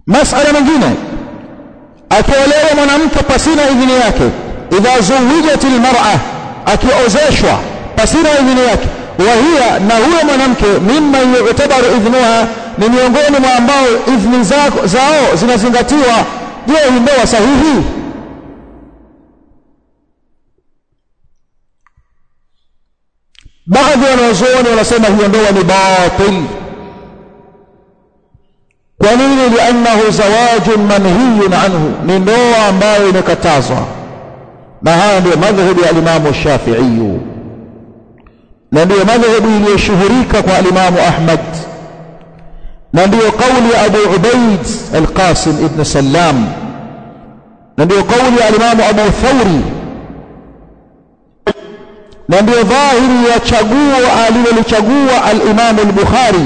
masala mengine akiolewa mwanamke pasina idhini yake idha zuwijat almar'a akiozeshwa pasina idhini yake wa hiya na huyo mwanamke mimma yu'tabaru idhnuha ni miongoni mwa ambao idhni zao, zao zinazingatiwa je hii ndoa sahihi baadhi ya wanazuoni wanasema hiyo ndoa ni batil kwa nini liannahu zawajun manhiyun anhu ni ndoa ambayo imekatazwa na haya ndio madhhabu ya alimamu shafiiyu na ndiyo madhhabu iliyoshuhurika kwa alimamu ahmad na ndiyo kauli ya abu ubaid alqasim ibn sallam na ndiyo kauli ya alimamu abu thauri na ndiyo dhahiri ya chaguo alilolichagua alimamu al-bukhari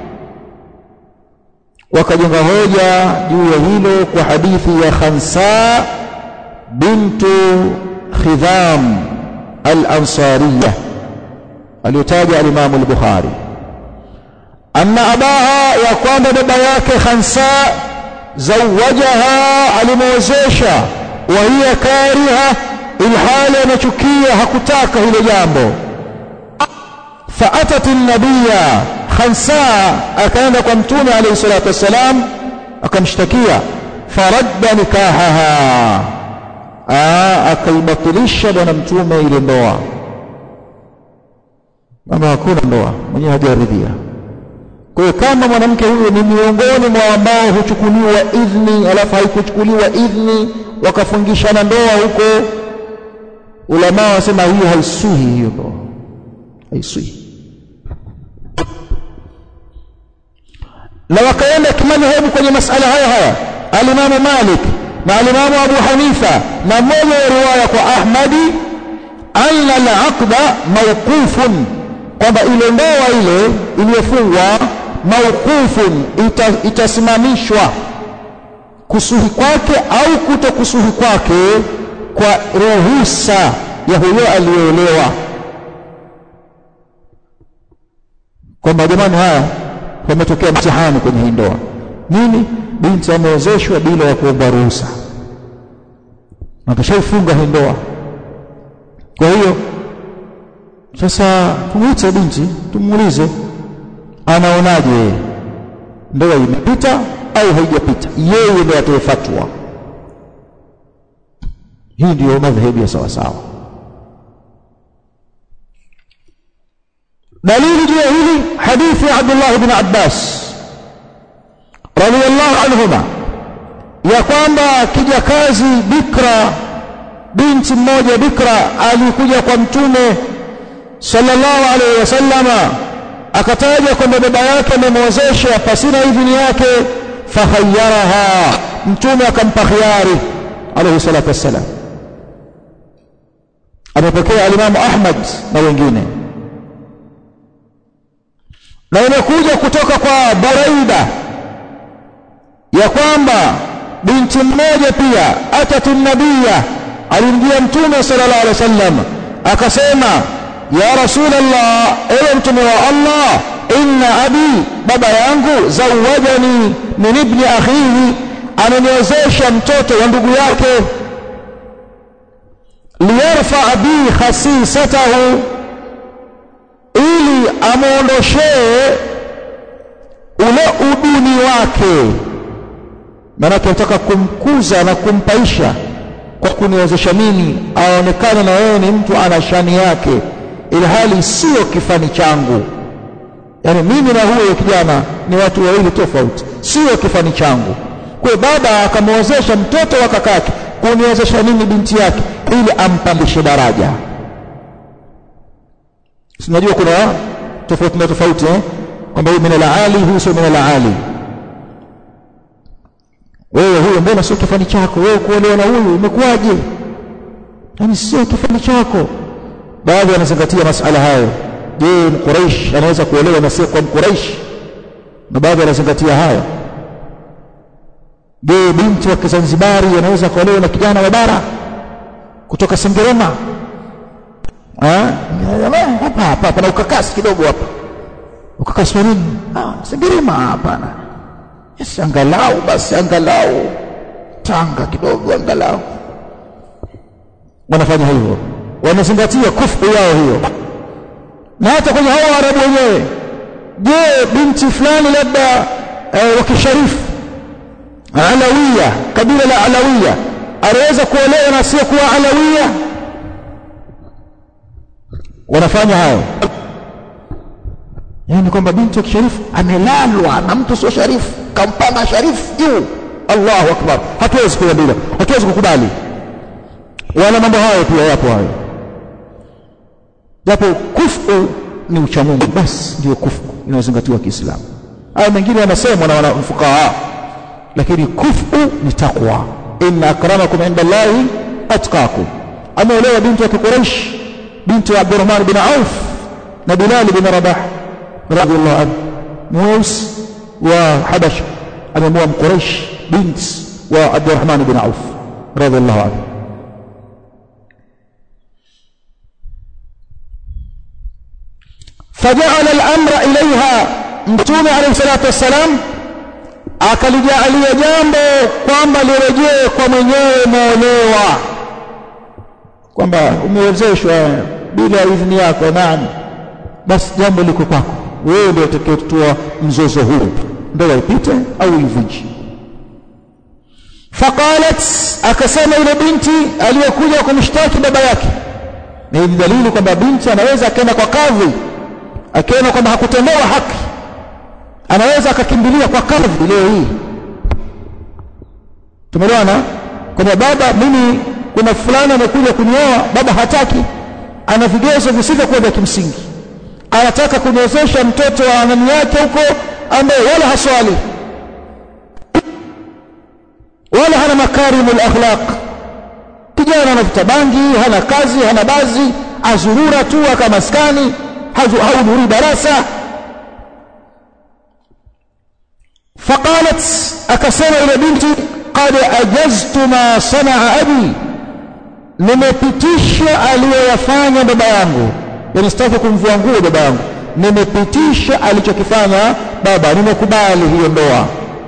wakajenga hoja juu ya hilo kwa hadithi ya Khansa bintu Khidham al-Ansariya aliyotaja al-Imam al-Bukhari anna abaha ya kwamba baba yake Khansa zawajaha alimwezesha wa hiya kariha ilhali anachukia hakutaka hilo jambo فأتت النبي خنساء أكان كمتون عليه الصلاة والسلام أكمشتكيا فرد نكاحها akaibatilisha bwana mtume ile ndoa ama hakuna ndoa mwenyewe hajaridhia kwa hiyo kama mwanamke huyo ni miongoni mwa ambao huchukuliwa idhni alafu haikuchukuliwa idhni wakafungishana ndoa huko ulamaa wasema hiyo haisuhi hiyo ndoa haisuhi na wakaenda kimadhehebu kwenye masala haya haya alimamu Malik na alimamu Abu Hanifa na moja ya riwaya kwa Ahmadi anna al-aqda mawqufun kwamba ile ndoa ile iliyofungwa mawqufun ita, itasimamishwa kusuhi kwake au kuto kusuhi kwake kwa ruhusa ya huyo aliyeolewa kwamba jamani haya pametokea mtihani kwenye hii ndoa nini binti amewezeshwa bila ya kuomba ruhusa na tushaifunga hii ndoa kwa hiyo sasa tumwite binti tumuulize anaonaje ndoa imepita au haijapita yeye ndiye atoe fatwa hii ndiyo madhehebu ya sawasawa dalili juu ya hili hadithi ya Abdullah ibn Abbas radiyallahu anhuma ya kwamba kijakazi bikra binti mmoja bikra alikuja kwa mtume sallallahu alaihi wasallama akataja kwamba baba yake amemwozesha pasina idhini yake fahayyaraha mtume akampa khiari alayhi salatu wassalam amepokea alimamu Ahmad na wengine na imekuja kutoka kwa Buraida ya kwamba binti mmoja pia atatu nabia alimjia mtume sallallahu alaihi wasallam akasema ya rasulullah ewe mtume wa Allah inna abi baba yangu zawajani min ibni akhihi ameniozesha mtoto wa ndugu yake liyarfa bi khasisatahu ili amuondoshee ule uduni wake maanake nataka kumkuza na kumpaisha kwa kuniwezesha mimi aonekane na wewe ni mtu ana shani yake ili hali sio kifani changu yaani mimi na huyo kijana ni watu wawili tofauti sio kifani changu kwa baba akamwozesha mtoto wa kakake kuniwezesha mimi binti yake ili ampandishe daraja sinajua kuna tofauti na tofauti eh? kwamba huyu min ali huyu sio min ali wewe huyo mbona sio kifani chako wewe kuolewa na huyu imekuwaje yani sio kifani chako baadhi wanazingatia masala hayo je mquraish anaweza kuolewa na sio kwa mquraish na baadhi wanazingatia hayo je binti wa kizanzibari anaweza kuolewa na kijana wa bara kutoka sengerema hapa hapa pana ukakasi kidogo hapa ukakasi wa nini ah sengerema hapana yes, angalau basi angalau tanga kidogo angalau wanafanya hivyo wanazingatia kufu yao hiyo na hata kwenye hao Waarabu wenyewe je binti fulani labda eh, wa kisharifu alawiya kabila la alawiya anaweza kuolewa na sio kuwa alawiya wanafanya hayo yani kwamba binti wa kisharifu amelalwa na mtu sio sharifu kampanga sharifu juu Allahu akbar hatuwezi kuambiwa hatuwezi kukubali wala mambo hayo pia yapo hayo japo kufu ni uchamungu basi ndio kufu inayozingatiwa Kiislamu haya mengine yanasemwa na wanafukaha lakini kufu ni takwa inna akramakum inda Allahi atqakum ameolewa binti wa Quraysh binti wa Abdurrahman bin Auf na Bilal bin Rabah radhiallahu anhu mweusi wa Habasha amemoa Mquraysh binti wa Abdurrahman bin Auf radhiallahu anhu فجعل الأمر إليها mtume alayhi salatu wassalam akalijaalia jambo kwamba lirejee kwa mwenyewe muolewa kwamba umewezeshwa bila idhini yako naam basi jambo liko kwako wewe ndio utakayetoa mzozo huu ndoa ipite au ivunje faqalat akasema yule binti aliyokuja kumshtaki baba yake na hii ni dalili kwamba binti anaweza akaenda kwa kadhi akiona kwamba hakutendewa haki anaweza akakimbilia kwa kadhi leo hii tumeelewana kwamba baba mimi kuna fulani amekuja kunioa baba hataki ana vigezo visivyokuwa vya kimsingi anataka kunyozesha mtoto wa nani yake huko ambaye wala haswali wala hana makarimul akhlaq kijana anavuta bangi hana kazi hana bazi azurura tu akamaskani hahudhurii darasa faqalat akasema ile binti qad ajaztu ma sanaa abi nimepitisha aliyoyafanya baba yangu yani sitaki kumvua nguo baba yangu nimepitisha alichokifanya baba nimekubali hiyo ndoa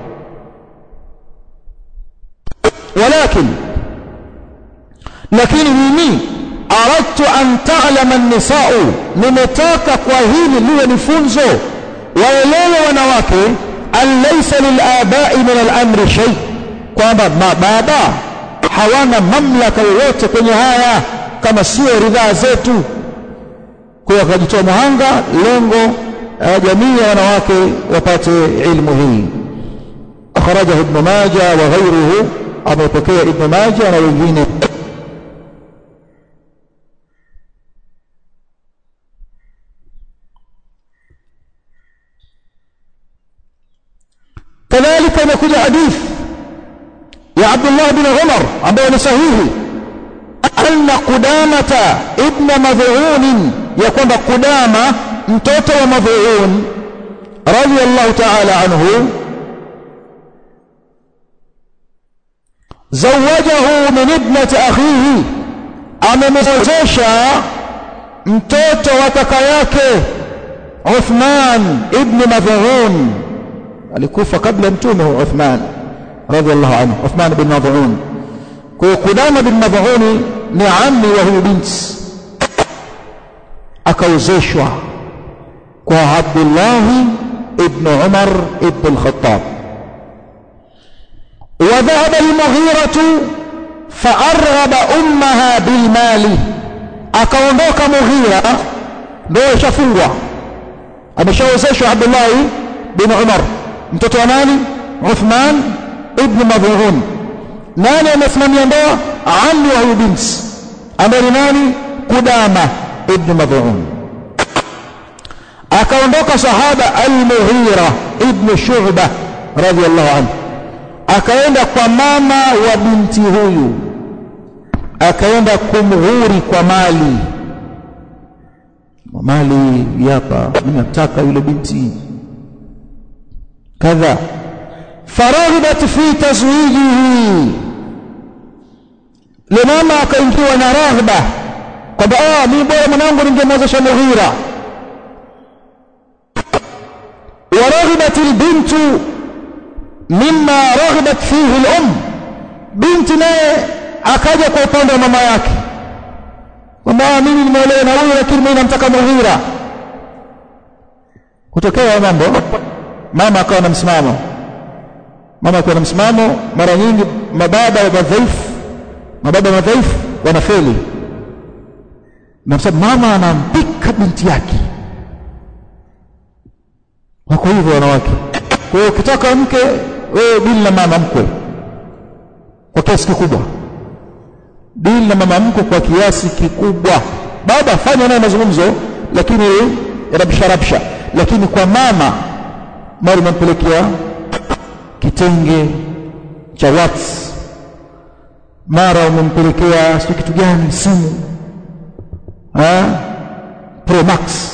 walakin lakini mimi aradtu an ta'lama an-nisa'u nimetaka kwa hili liwe ni funzo waelewe wanawake an laysa lil-aba'i min al-amri shay kwamba mababa hawana mamlaka yoyote kwenye haya kama sio ridhaa zetu kwa akajitoa muhanga lengo jamii ya wanawake wapate ilmu hii akhrajahu ibn majah wa ghayruhu amepokea ibn majah na wengine كذلك imekuja hadith ya Abdullah bin Umar ambayo ni sahihi anna Qudamata ibn Mad'un ya kwamba Qudama mtoto wa Mad'un radiyallahu ta'ala anhu zawajahu min ibnati akhihi amemwozesha mtoto wa kaka yake Uthman ibn Mad'un alikufa kabla mtume Uthman radhiallahu anhu Uthman bin Mad'un kwa hiyo Qudama bin Mad'un ni ammi wa huyu binti akaozeshwa kwa Abdullah ibn Umar ibn al-Khattab وذهب المغيرة فأرغب أمها بالمال akaondoka Mughira ndio ishafungwa ameshaozeshwa Abdullah bin Umar mtoto wa nani Uthman ibn Mad'un nani amesimamia ndoa ammi wa huyu binti ambaye ni nani Kudama ibn Mad'un akaondoka sahaba al-Mughira ibn Shu'bah radiyallahu anhu akaenda kwa mama wa binti huyu akaenda kumghuri kwa mali mali hapa mimi nataka yule binti kadha faraghibat fi tazwijihi le mama akaingiwa na raghba kwamba ah mimi bora mwanangu ningemwozesha Mughira waraghibat albintu mimma raghabat fihi al-um binti naye akaja kwa upande wa mama yake kwamba mimi nimeolewa na huyu lakini mimi namtaka Mughira kutokea mambo mama akawa na msimamo mama akiwa na msimamo mara nyingi mababa wa madhaifu mababa madhaifu wanafeli na sababu mama anampika binti yake wako hivyo wanawake kwa hiyo ukitaka mke wewe dili na mama mkwe kwa kiasi kikubwa dili na mama mkwe kwa kiasi kikubwa baba fanya naye mazungumzo lakini rabsha rabsha lakini kwa mama mara unampelekea kitenge cha wats mara umempelekea sio kitu gani simu Pro Max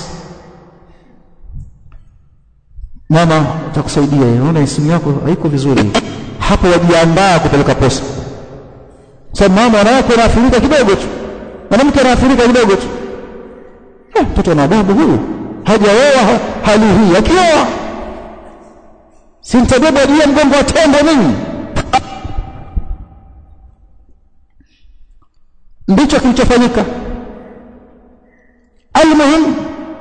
mama utakusaidia unaona simu yako haiko vizuri hapo wajiandaa kupeleka posta sababu mama wanawake anaathirika kidogo tu mwanamke anaathirika kidogo tu mtoto ana adabu huyu hajaoa hali hii akioa si nitabeba juu ya mgongo wa tembo mimi ndicho kilichofanyika almuhim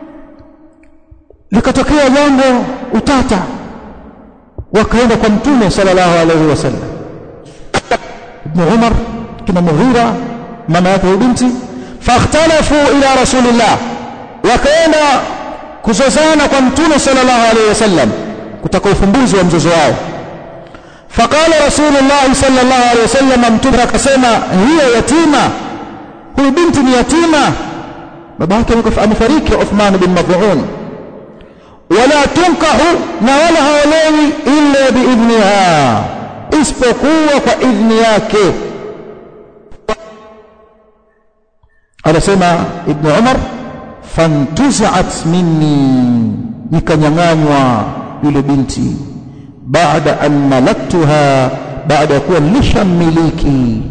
likatokea jambo utata wakaenda kwa mtume sallallahu alaihi wasallam ibn umar kina mughira mama yake binti fakhtalafu ila rasulillah wakaenda kuzozana kwa mtume sallallahu alaihi wasallam kutaka ufumbuzi wa mzozo wao faqala rasulullah sallallahu alaihi wasallam mtume akasema hiyo yatima huyu binti ni yatima baba yake amefariki Uthman bin Mad'un wala tunkahu na wala haolewi illa biidhniha isipokuwa kwa idhni yake anasema ibn Umar fantuzi'at minni nikanyang'anywa yule binti baada an malaktuha baada ya kuwa nilishammiliki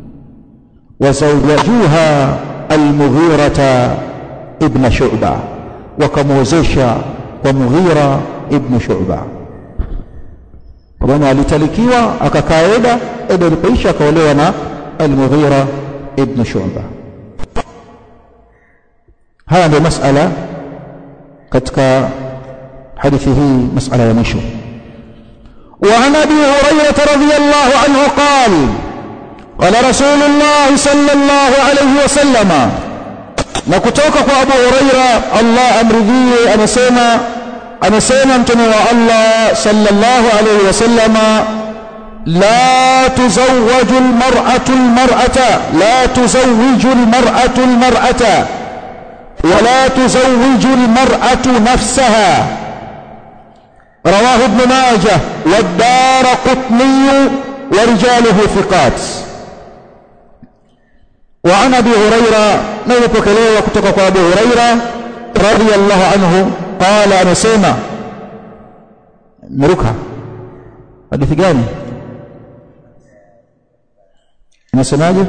wazawajuha almughirata ibn shu'ba wakamwozesha kwa mughira ibn shu'ba kwa maana alitalikiwa akakaa eda eda ilipoisha akaolewa na almughira ibn shu'ba haya ndio masala katika hadithi hii masala ya mwisho وعن ابي هريره رضي الله عنه قال قال رسول الله صلى الله عليه وسلم na kutoka kwa Abu Huraira Allah amridhie anasema anasema mtume wa Allah sallallahu alayhi wasallama la tuzawwaju almar'atu almar'ata la tuzawwiju almar'atu almar'ata ولا تزوج المرأة نفسها رواه ابن ماجه والدار قطني ورجاله ثقات وعن ابي هريره نيبكلوا kutoka kwa Abu Huraira radhiyallahu anhu qala anasema mruka hadithi gani inasemaje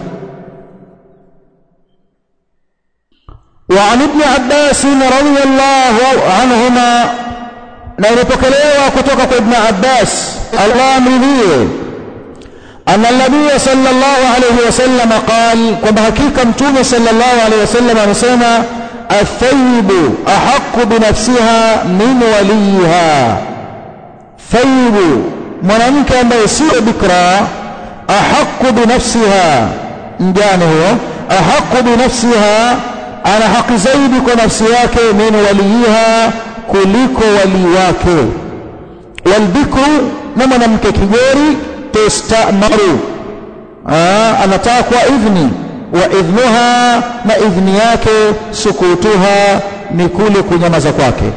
وعن ابن عباس رضي الله عنهما نيبكلوا kutoka kwa Ibn Abbas Allah amridhie أن النبي صلى الله عليه وسلم قال كما حقيقة متوم صلى الله عليه وسلم نسمى الثيب أحق بنفسها من وليها ثيب mwanamke ambaye sio bikra ahaqu binafsiha mjane huyo ahaqu binafsiha ana haki zaidi kwa nafsi yake min waliyiha kuliko walii wake walbikru na mwanamke kigori tustamaru anatakwa idhni wa idhnuha na idhni yake sukutuha ni kule kunyamaza kwake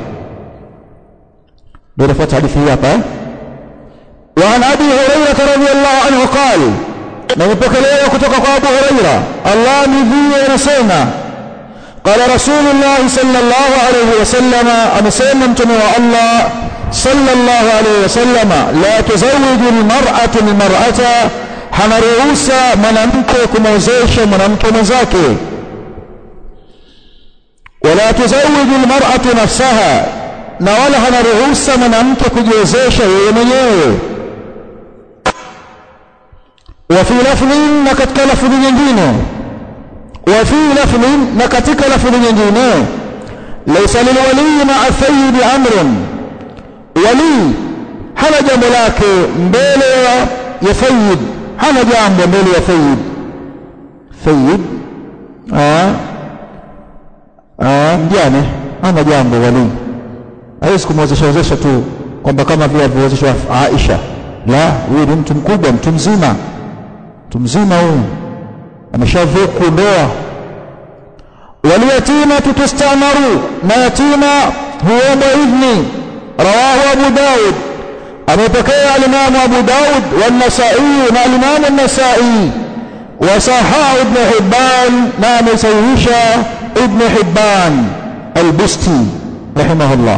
ndio nafuata hadithi hii hapa وعن ابي هريره رضي الله عنه قال نمepokelewa kutoka kwa Abu Huraira Allah midhie anasema قال رسول الله صلى الله عليه وسلم amesema mtume wa Allah صلى الله عليه وسلم لا تزوج المرأة المرأة hana ruhusa mwanamke kumwozesha mwanamke mwenzake wala tuzawiju almar'atu nafsaha na wala hana ruhusa mwanamke kujiozesha yeye mwenyewe wa fi lafdhin na katika lafdhi nyingine wa fi lafdhin na katika lafdhi nyingine laysa lilwali ma'a thayyib amrun wali hana jambo lake mbele ya ya thayyib hana jambo mbele ya thayyib thayyib mjane hana jambo wali hawezi kumwezesha wezesha tu kwamba kama vile alivyowezeshwa Aisha la huyu ni mtu mkubwa mtu mzima mtu mzima huyu ameshavuku ndoa waliyatima tutustamaru na yatima huomba idhni rawahu abu daud amepokea alimamu abu daud والنسائي na alimamu an-nasai وصححه ابن حبان نعم يسويش ابن حبان البستي رحمه الله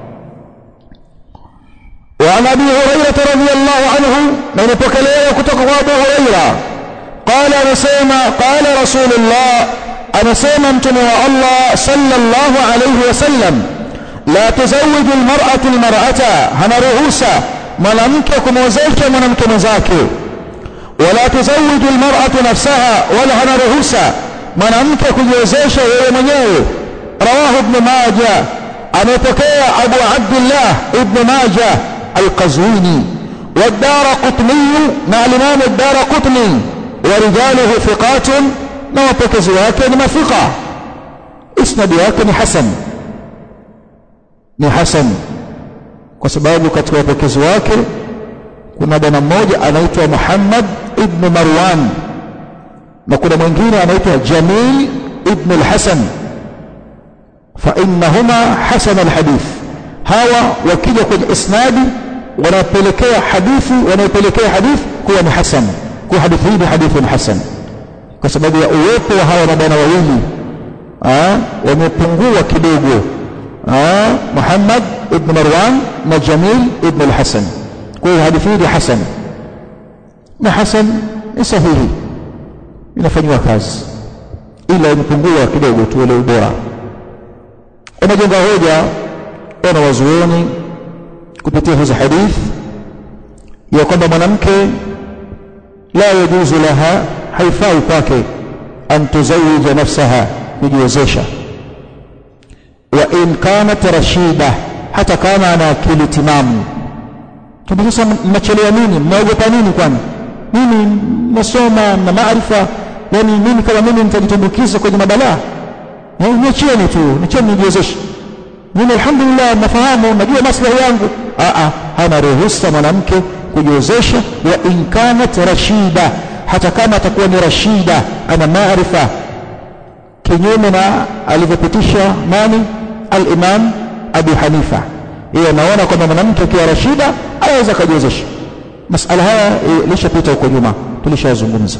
وعن ابي هريره رضي الله عنه من بكليه كتك ابو هريره قال نسيما قال رسول الله انا سيما انتم الله صلى الله عليه وسلم لا تزوج المراه المراه هنا رؤوسا mwanamke kumwozesha mwanamke mwenzake wala tuzawiju almar'atu nafsaha wala hana ruhusa mwanamke kujiwezesha yeye mwenyewe rawahu ibn majah amepokea abu abdullah ibn majah alqazwini والدارقطني مع الإمام الدارقطني ورجاله ثقات ما وبكز wake ni ثقة اسند wake ni hasan ni hasan kwa sababu katika wapokezi wake kuna bwana mmoja anaitwa Muhammad ibn Marwan na kuna mwingine anaitwa Jamil ibn al-Hasan fa innahuma hasan al-hadith hawa wakija kwenye isnadi wanapelekea hadithi wanapelekea hadithi kuwa ni hasan kwa hadithi hii ni hadithi hasan kwa sababu ya uwepo wa hawa mabwana wawili wamepungua kidogo Muhammad ibn Marwan na Jamil ibn al-Hasan kwa hiyo hadithi hii ni hasan na hasan ni sahihi inafanywa kazi ila imepungua kidogo tu ile ubora unajenga hoja wana wazuoni kupitia hizi hadithi ya kwamba mwanamke la yajuzu laha haifai kwake an tuzawija nafsaha kujiwezesha wa in kanat rashida hata kama ana akili timamu Tumbe sasa mnachelewa nini? Mnaogopa nini kwani? Mimi nasoma na maarifa, yani mimi kama mimi nitajitumbukiza kwenye mabalaa. Eh, niachieni tu, niachieni nijiwezeshe. Mimi alhamdulillah nafahamu, najua maslahi yangu. Ah ah, hana ruhusa mwanamke kujiwezesha wa in kanat rashida, hata kama atakuwa ni rashida, ana maarifa kinyume na alivyopitisha nani? Al-Imam Abu Hanifa yeye anaona kwamba mwanamke akiwa rashida anaweza kujiwezesha. Masala haya ilishapita huko nyuma, tulishazungumza.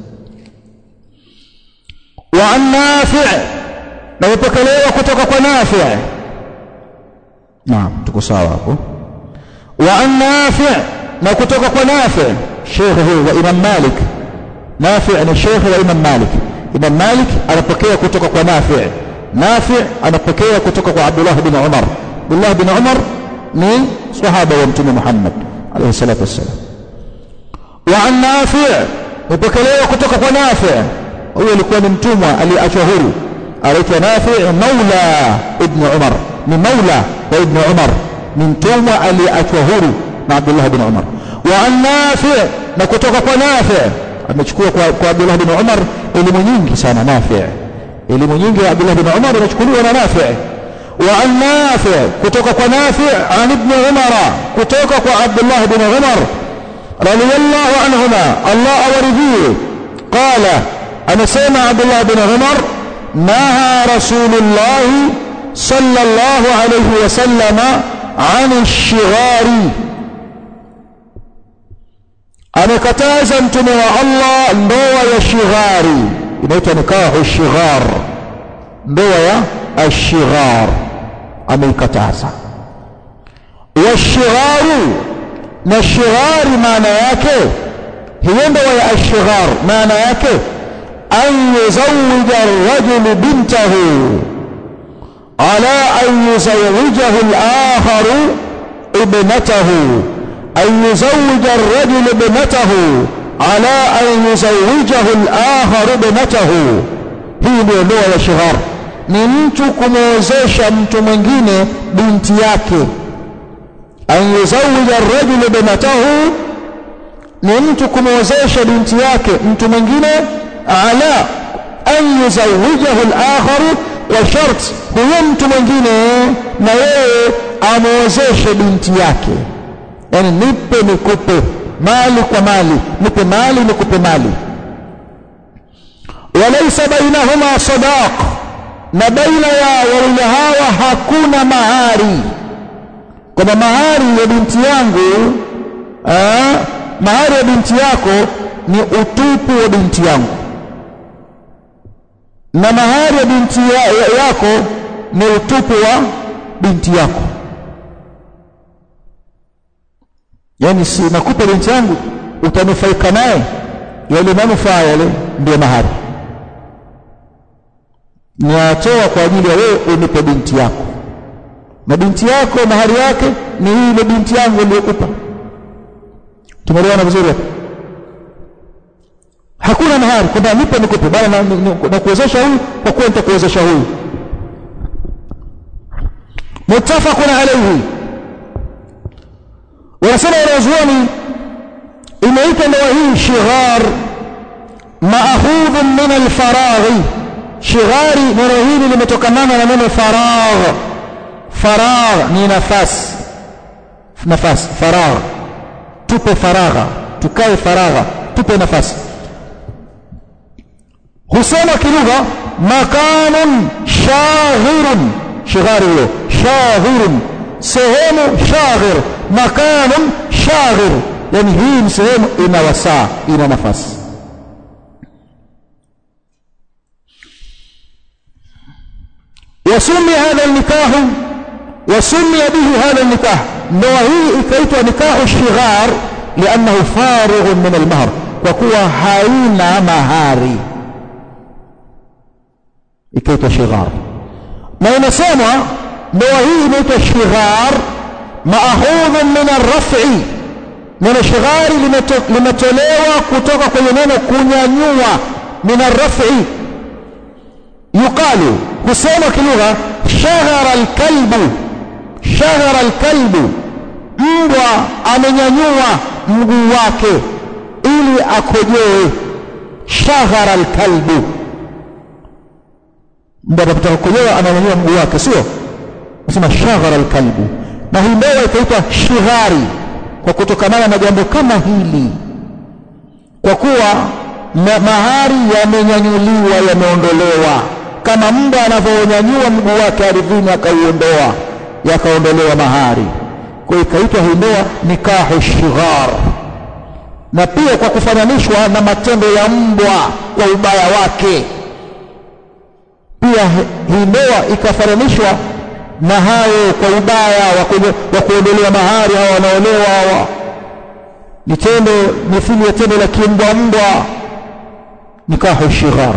Wa an Nafi' na ipokelewa kutoka kwa Nafi' naam, tuko sawa hapo. Wa an Nafi' na kutoka kwa Nafi' shekhe huyu wa Imam Malik. Nafi' ni shekhe wa Imam Malik. Imam Malik anapokea kutoka kwa Nafi' Nafi' anapokea kutoka kwa Abdullah bin Umar Abdullah bin Umar ni sahaba wa Mtume Muhammad alayhi salatu wassalam. Wa an Nafi' mpokelewa kutoka kwa Nafi' huyo alikuwa ni mtumwa aliachwa huru anaitwa Nafi' maula ibn Umar ni maula wa ibn Umar ni mtumwa aliachwa huru na Abdullah bin Umar. Wa an Nafi' na kutoka kwa Nafi' amechukua kwa, kwa Abdullah bin Umar elimu nyingi sana Nafi' elimu nyingi ya Abdullah bin Umar inachukuliwa na Nafi' وعن نافع كتوك نافع عن ابن عمر كتوك عبد الله بن عمر رضي الله عنهما الله ورضيه قال أنا سمع عبد الله بن عمر نهى رسول الله صلى الله عليه وسلم عن الشغار amekataza mtume wa Allah ndoa ya shighari inaitwa nikahu shighar ndoa ya ashighar ameikataza washigharu na shighari maana yake hiyo ndoa ya ashighar maana yake an yuzawija arrajulu bintahu ala an yuzawijahu al-akharu ibnatahu an yuzawija arrajulu ibnatahu ala an yuzawijahu al-akhar ibnatahu hii ndio ndoa ya shighar ni mtu kumwozesha mtu mwingine binti yake an yuzawija ar-rajulu ibnatahu ni mtu kumwozesha binti yake mtu mwingine ala an yuzawijahu al-akhar kwa sharti huyo mtu mwingine na yeye amwozeshe binti yake yani nipe nikupe mali kwa mali nipe mali nikupe mali walaysa bainahuma sadaq na baina ya wawili hawa hakuna mahari kwamba mahari ya binti yangu aa, mahari ya binti yako ni utupu wa binti yangu na mahari ya binti ya, ya, yako ni utupu wa binti yako yaani si nakupa binti yangu utanufaika naye yale manufaa yale ndio mahari niatoa kwa ajili ya wewe unipe binti yako na binti yako mahari yake ni hii ile binti yangu niliyokupa tumeelewana vizuri hapo hakuna mahari kwamba nipe nikupe bali na, na, na kuwezesha huyu kwa kuwa nitakuwezesha huyu muttafaqun alayhi wanasema wanazuoni imeitwa ndoa hii shighar maakhudhun min alfaraghi shighari neno hili limetokamana na neno faragh faragh ni nafasi nafasi faragh tupe faragha tukae faragha tupe nafasi husema kilugha makanun shaghirun shighari hiyo shaghirun sehemu shaghir makanun shaghir yani hii ni sehemu ina wasaa ina nafasi وسمي هذا النكاح وسمي به هذا النكاح ndoa hii ikaitwa nikahu shighar liannahu farigh min almahr kwa kuwa haina mahari ikaitwa shighar na inasemwa ndoa hii inaitwa shighar maakhudh min arraf'i neno shighari limetolewa kutoka kwenye neno kunyanyua min arraf'i yuqalu husema kilugha shaghara alkalbu shaghara alkalbu mbwa amenyanyua mguu wake ili akojoe shaghara alkalbu mbwa anapotaka kukojoa ananyanyua mguu wake sio nasema shaghara alkalbu na hii ndoa ikaitwa shighari kwa kutokamana na jambo kama hili kwa kuwa mahari yamenyanyuliwa yameondolewa kama mbwa anavyonyanyua mguu wake ardhini akauondoa yakaondolewa mahari kwa ikaitwa hii ndoa nikahu shighar na pia kwa kufananishwa na matendo ya mbwa kwa ubaya wake pia hii ndoa ikafananishwa na hayo kwa ubaya wa kuondolewa mahari hawa wanaolewa hawa ni tendo mithili ya tendo la kimbwa mbwa nikahu shighar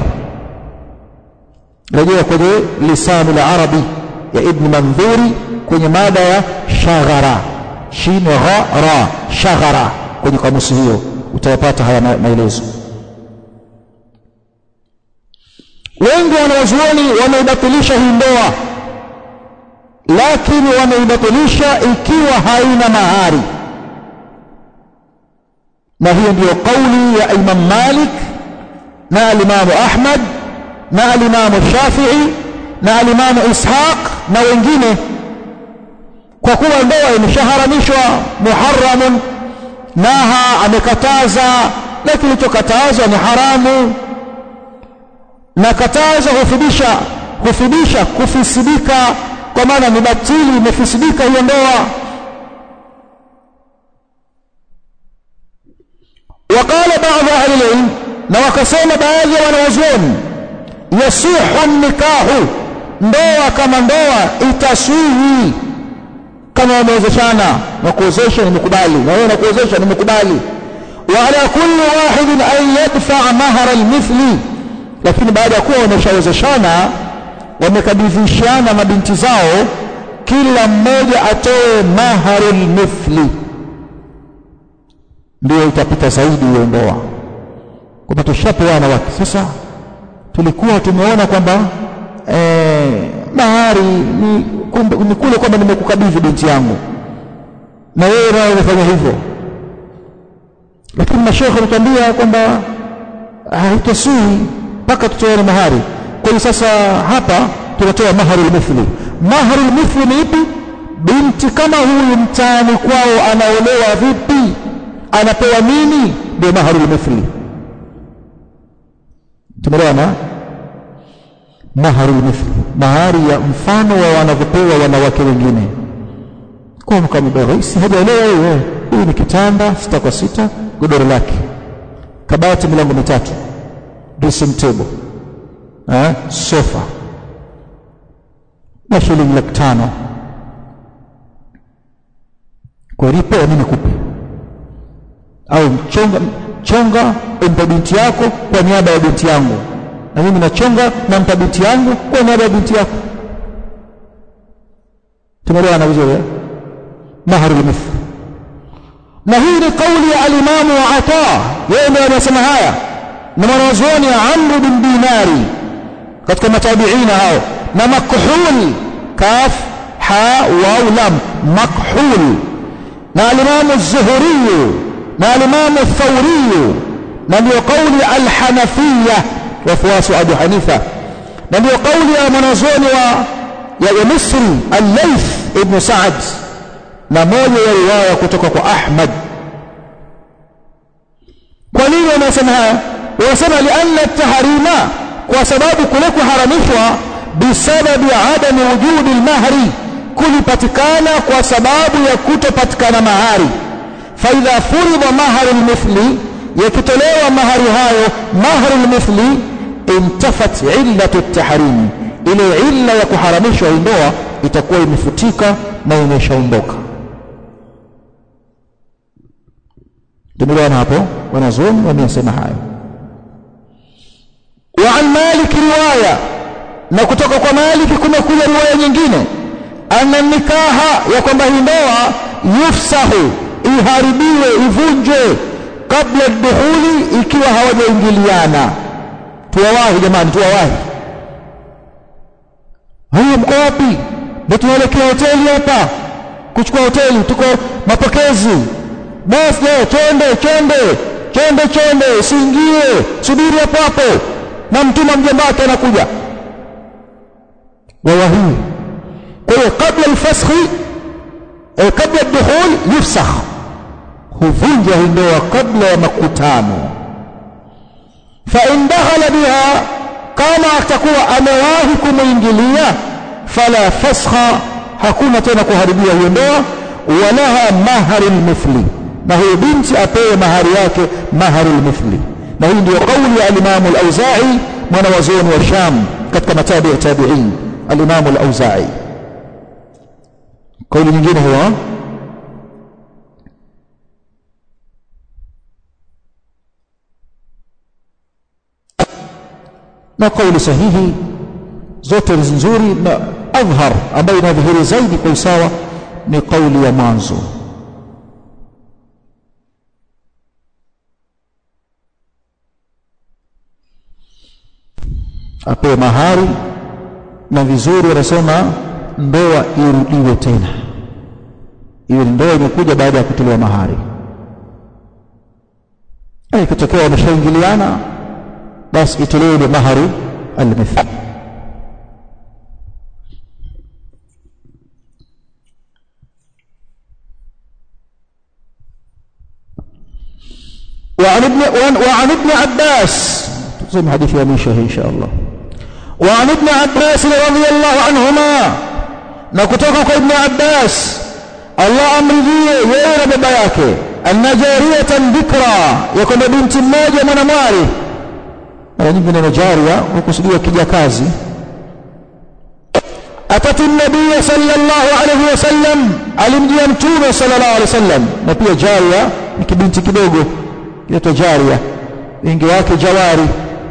rejea kwenye lisani la arabi ya ibn mandhuri kwenye mada ya shaghara shin gha ra shaghara kwenye kamusi hiyo utayapata haya maelezo wengi wanawazuoni wameibatilisha hii ndoa lakini wameibatilisha ikiwa haina mahari na hiyo ndiyo kauli ya imam malik na alimamu ahmad na alimamu shafii na alimamu ishaq na wengine kwa kuwa ndoa imeshaharamishwa muharamun naha amekataza na kilichokatazwa ni haramu na katazo hufidisha hufidisha kufisidika kwa maana ni batili imefisidika hiyo ndoa وقال بعض أهل العلم na wakasema baadhi ya wanawazuoni yasihu nikahu ndoa kama ndoa itaswihi kama wamewezeshana na kuwezesha nimekubali na wewe nakuwezesha nimekubali wa ala kulli wahidin an yadfa mahara almithli lakini baada ya kuwa wameshawezeshana wamekabidhishana mabinti zao kila mmoja atoe maharul mithli ndio itapita zaidi hiyo ndoa kwamba tushapeana wake sasa tulikuwa tumeona kwamba eh, mahari ni, kumbe, ni kule kwamba nimekukabidhi binti yangu na wewe nawe umefanya hivyo lakini mashekhe wanatuambia kwamba haitasui mpaka tutoane mahari kwa hiyo sasa hapa tunatoa maharu lmithli maharu lmithli ni ipi binti kama huyu mtaani kwao anaolewa vipi anapewa nini ndio maharu lmithli tumeelewana maharu lmithli mahari ya mfano wa wanavyopewa wanawake wengine kwa mkamdogo si hajaolewa huyu huyu ni kitanda sita kwa sita godoro lake kabati milango mitatu dressing table eh, sofa na shilingi laki tano kwa lipewa mimi kupe au mchonga chonga umpe binti yako kwa niaba ya binti yangu na mimi nachonga nampa binti yangu kwa niaba ya binti yako tumeelewana vizuri eh? mahari lmithli na hii ni kauli ya alimamu wa ata yeye ndio anasema haya na mwanazuoni amru bin dinari katika matabiina hao na makhul kaf ha waw lam makhul na alimamu zuhuriyu na alimamu thauriyu na ndio kauli alhanafiya wafuasi wa abu hanifa na ndio kauli ya mwanazuoni wa ya, ya misri allaith ibnu saad na moja ya riwaya kutoka kwa ahmad kwa nini wanasema haya wanasema lianna tahrima kwa sababu kule kuharamishwa bisababi adami wujudi lmahri kulipatikana kwa sababu ya kutopatikana mahari faidha furidha mahari lmithli yakitolewa mahari hayo mahari lmithli intafat illatu tahrimi ile illa ya kuharamishwa ndoa itakuwa imefutika na imeshaondoka tumeelewana hapo wanazuoni wameyasema hayo wa an malik riwaya na kutoka kwa maliki kumekuja riwaya nyingine anna nikaha ya kwamba hii ndoa yufsahu iharibiwe ivunjwe kabla dukhuli ikiwa hawajaingiliana tuwawahi jamani tuwawahi haya mko wapi ndio tunaelekea hoteli hapa kuchukua hoteli tuko mapokezi basi leo chonde chonde chonde chonde usiingie subiri hapo hapo na mtuma mjomba wake anakuja wawahii kwa hiyo kabla alfaskhi eh, kabla dukhul yufsakh huvunja hii ndoa kabla ya makutano fa in dakhala biha kama atakuwa amewahi kumwingilia fala faskha hakuna tena kuharibia hiyo ndoa walaha mahari lmithli na huyo binti apewe mahari yake mahari lmithli na hii ndio kauli ya alimamu al-Auza'i mwana wa zuoni wa Sham katika matabi ya tabi'in alimamu al-Auza'i kauli nyingine huwa na kauli sahihi zote nzuri na adhhar ambayo inadhihiri zaidi kwa usawa ni kauli ya mwanzo apewe mahari na vizuri wanasema ndoa irudiwe tena iwe ndoa imekuja baada ya kutolewa mahari ikitokea wameshaingiliana basi itolewe ile maharu almithli وعن ابن وعن ابن عباس زي حديث يا ميشه ان شاء الله وعن ابن عباس رضي الله عنهما نكتوك ابن عباس الله امرضيه yeye na baba yake anna jariyatan dhikra yakuna binti mmoja mwanamwali mara nyingi neno jaria hukusudiwa kijakazi atati nabiya sallallahu alayhi wasallam alimjia mtume sallallahu alayhi wasallam na pia jaria ni kibinti kidogo inaitwa jaria wingi wake jawari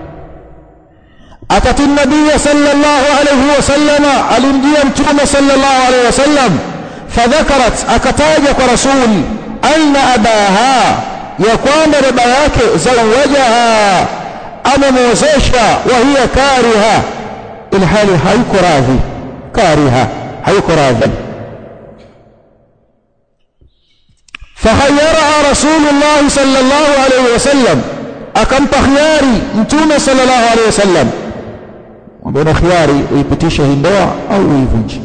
atati nabiya sallallahu alayhi wasallam alimjia mtume sallallahu alayhi wasallam fadhakarat akataja kwa rasuli anna abaha ya kwamba baba yake zawajaha amemwozesha wa hiya kariha ilhali hayuko radhi kariha hayuko radhi فخيرها رسول الله صلى الله عليه وسلم akampa khiari mtume sallallahu alaihi wasallam mbona khiari uipitishe hii ndoa au uivunje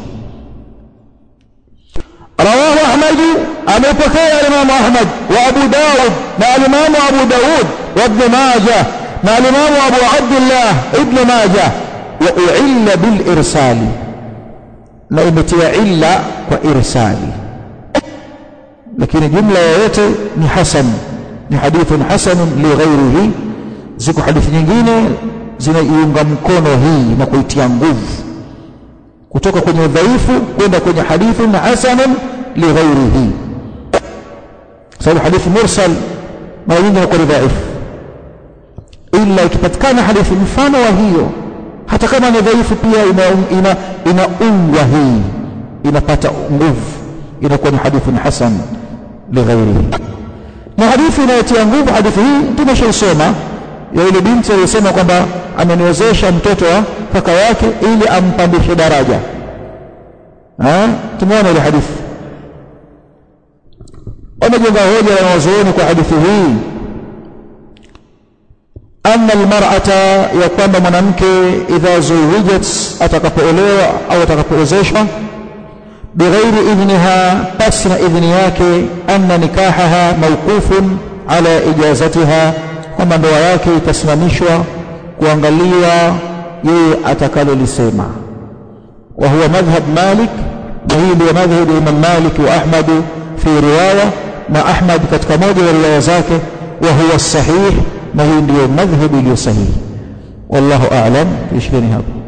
رواه أحمد أبو بكر الإمام أحمد وأبو داود مع الإمام أبو داود وابن ماجه مع الإمام أبو عبد الله ابن ماجه وأعل بالإرسال نأمتي عل وإرسال لكن جملة yote ni hasan ni hadithun hasanun lighairihi ziko hadithi nyingine zinaiunga mkono hii na kuitia nguvu kutoka kwenye udhaifu kwenda kwenye hadithun hasanun lighairihi sababu hadithi mursal mara nyingi inakuwa ni dhaifu ila ikipatikana hadithi mfano wa hiyo hata kama ni dhaifu pia inaungwa ina, ina hii inapata nguvu inakuwa ni hadithun hasan lighairihi na hadithi inayotia nguvu hadithi hii tumeshaisoma ya yule binti aliyesema kwamba ameniwezesha mtoto wa kaka yake ili ampandishe daraja tumeona ile hadithi wamejenga hoja ya wanazuoni kwa hadithi hii anna almar'ata ya kwamba mwanamke idha zuwijat atakapoolewa au atakapoozeshwa bighairi idhniha pasi na idhni yake anna nikahaha mawqufun ala ijazatiha kwamba ndoa yake itasimamishwa kuangalia yeye atakalolisema wa huwa madhhab Malik na hii ndio madhhab ya Imam Malik wa Ahmad fi riwaya na Ahmad katika moja ya riwaya zake wa huwa sahih na hii ndio madhhab iliyo sahihi wallahu a'lam tuishikeni hapo